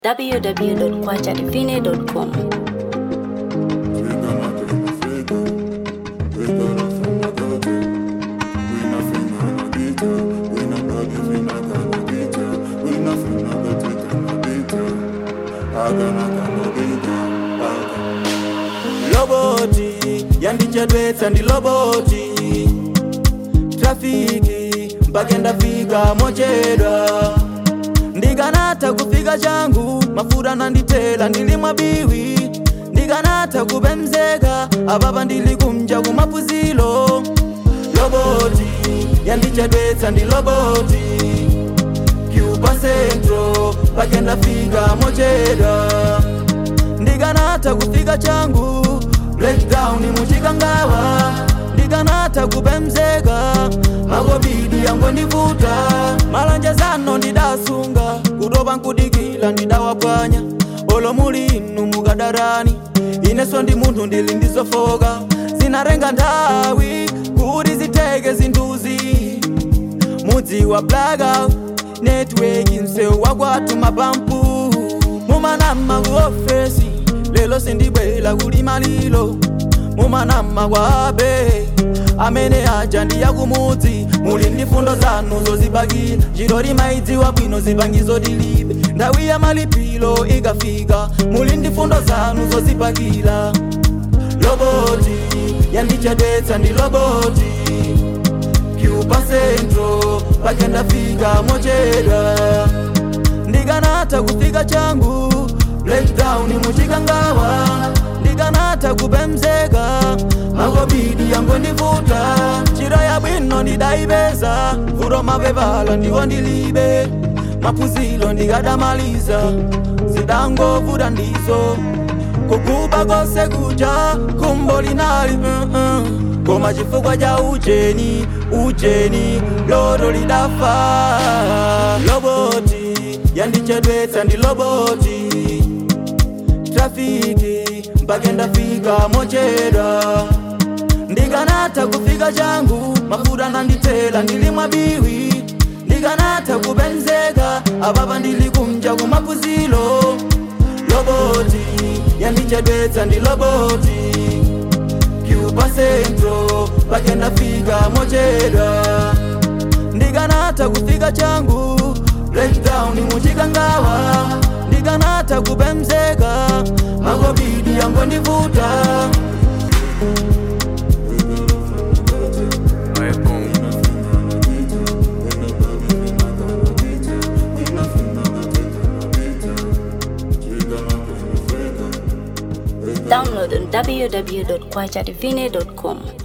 www.kwachadivine.com. loboti yandichedwetsa ndi loboti trafiki mpaka ndafika mochedwa ndikanatha kufika changu mafuta nanditela ndili mwabiwi ndikanatha kupemzeka apapa ndili kumja kumapuzilo loboti yandichedwetsa ndi loboti cuba centro mpaka ndafika mochedwa ndikanatha kufika changu breakdown muchikangawa ndikanatha kupemzeka makobidi yangondivuta malanjezano ndidasunga kutopa nkudikila ndidawapwanya olo muli inu mukadarani ineso ndi munthu ndili ndizofoka zinarenga nthawi kuti ziteke zinthuzi mudzi wa blackout network msewu wakwathu mapampu mumanama ku ofesi lelo sindibwela kulima lilo mumanama kwabe amene aja ndiya kumudzi muli ndi fundo zanu zozibakira njiro limaidziwa bwino zipangizo tilibe nthawi ya malipiro ikafika muli ndi fundo zanu zozibakira loboti yandichedwetsa ndi loboti cuba centro pake ndafika mochedwa ndikanatha kufika changu breakdown muchikangawa ndikanatha kupemzeka makobidi yangondivuta chiro yabwino ndidayipeza vuto mapepala ndiwo ndilibe maphunziro ndikadamaliza zidangovuta ndizo kukuba kose kuja kumbo linali uh -uh. koma chifukwa cha ujeni ujeni loro lidafa loboti yandichedwetsa ndi loboti trafiki mpaka ndafika mochedwa ndikanatha kufika changu mafuta nanditela ndili mwabiwi ndikanatha kupemzeka apapa ndili kumja kumapuzilo loboti yandichedwetsa ndi loboti cuba centro pake ndafika mochedwa ndikanatha kufika changu breakdown muchikangawa ndikanatha kupemzeka makobidi yangondivuta Download on www.kwachadivine.com.